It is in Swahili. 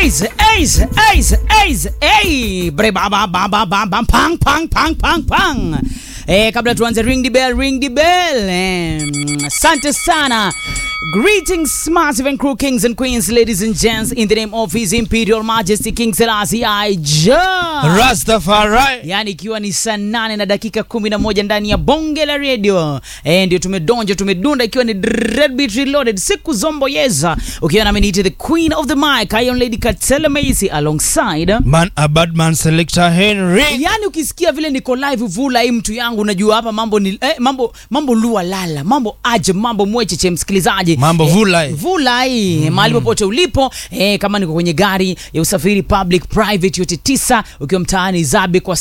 Ace, ace, ace, ace, hey. Bre ba ba ba ba ba ba pang pang pang pang pang. Eh, kabla tuanze ring the bell, ring the bell. Eh, asante sana. Greetings, massive and crew kings and queens, ladies and gents, in the name of His Imperial Majesty King Selassie I Jah. Rastafari. yaani ikiwa ni saa nane na dakika kumi na moja ndani ya bonge la redio e, ndio tumedonja tumedunda ikiwa ni Red Beat Reloaded siku zomboyeza ukiwa nami niite the queen of the mic Iron Lady Katela Macy alongside Man a bad man selector Henry. yaani ukisikia vile niko live vula hii mtu yangu unajua hapa mambo ni eh, mambo mambo lua lala mambo aje mambo mwecheche msikilizaji Mambo vulai. vulai mm. mahali popote ulipo eh, kama niko kwenye gari ya usafiri public private yote tisa ukiwa mtaani zabe kwa